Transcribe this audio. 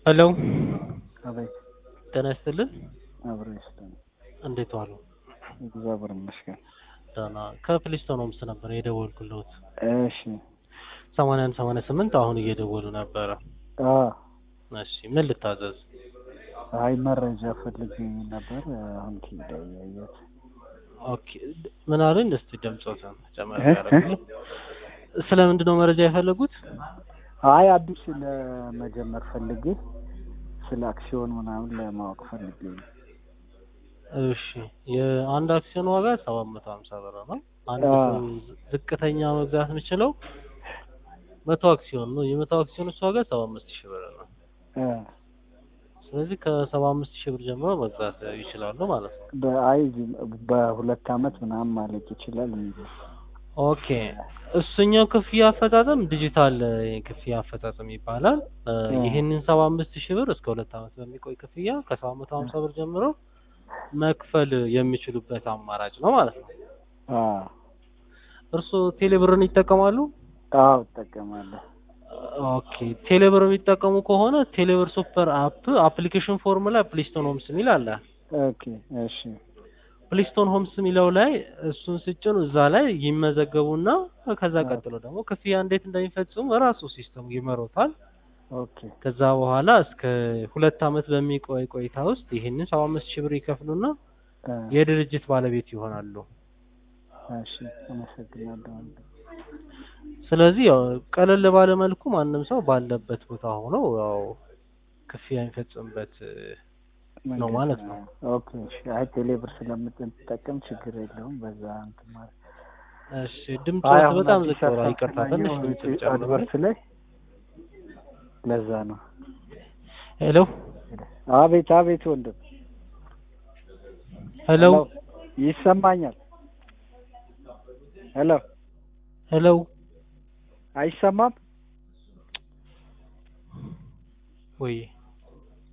ሄሎ አቤት ጤና ይስጥልን። አብሮ ይስጥልኝ። እንዴት ዋሉ? እግዚአብሔር ይመስገን። ደህና ከፕሊስቶን ሆምስ ነበር የደወልኩልዎት። እሺ ሰማንያ አንድ ሰማንያ ስምንት አሁን እየደወሉ ነበረ። አ እሺ ምን ልታዘዝ? አይ መረጃ ፈልጌ ነበር። አሁን ኪዳ ያየሁት ኦኬ ምን አሉኝ? እስቲ ድምፆትን ጨመር እ? ያደርጉ። ስለምንድን ነው መረጃ የፈለጉት? አይ አዲስ ለመጀመር ፈልጌ ስለ አክሲዮን ምናምን ለማወቅ ፈልጌ ነው። እሺ የአንድ አክሲዮን ዋጋ ሰባት መቶ ሀምሳ ብር ነው። አንድ አ። ሰው ዝቅተኛ መግዛት የሚችለው መቶ አክሲዮን ነው። የመቶ አክሲዮን እሱ ዋጋ ሰባ አምስት ሺህ ብር ነው። እ ስለዚህ ከሰባ አምስት ሺህ ብር ጀምሮ መግዛት ይችላሉ ማለት ነው። በአይ በሁለት አመት ምናምን ማለቅ ይችላል የሚል ኦኬ እሱኛው ክፍያ አፈጻጸም ዲጂታል ክፍያ አፈጻጸም ይባላል። እ እ። ይህንን ሰባ አምስት ሺህ ብር እስከ ሁለት አመት በሚቆይ ክፍያ ከሰባት መቶ ሀምሳ ብር ጀምሮ መክፈል የሚችሉበት አማራጭ ነው ማለት ነው። አ እርስዎ ቴሌብርን ይጠቀማሉ? አዎ እጠቀማለሁ። ኦኬ ቴሌብር የሚጠቀሙ ከሆነ ቴሌብር ሱፐር አፕ አፕሊኬሽን ፎርም ላይ ፕሊስቶን ሆምስ የሚል አለ። ኦኬ እሺ ፕሊስቶን ሆምስ የሚለው ላይ እሱን ስጭኑ እዛ ላይ ይመዘገቡና ከዛ ቀጥሎ ደግሞ ክፍያ እንዴት እንደሚፈጽሙ ራሱ ሲስተሙ ይመሮታል። ኦኬ ከዛ በኋላ እስከ ሁለት አመት በሚቆይ ቆይታ ውስጥ ይህንን ሰባ አምስት ሺህ ብር ይከፍሉና እ የድርጅት ባለቤት ይሆናሉ። እሺ አመሰግናለሁ። ስለዚህ ያው ቀለል ባለ መልኩ ማንም ሰው ባለበት ቦታ ሆኖ ያው ክፍያ የሚፈጽምበት ነው ማለት ነው። ኦኬ እሺ። አይ ቴሌብር ስለምትጠቀም ችግር የለውም። በዛ እንትን ማለት እሺ ድምፅ አይ አሁን በጣም አዲስ ዝቅ ብሏል። ሀሳብ ይቅርታ ትንሽ ስላየሁ ድምፅ ጨምሩ። አድቨርት ላይ ለዛ ነው። ሄሎ አቤት አቤት ወንድም ሄሎ ይሰማኛል። ሄሎ ሄሎ አይሰማም? ወይ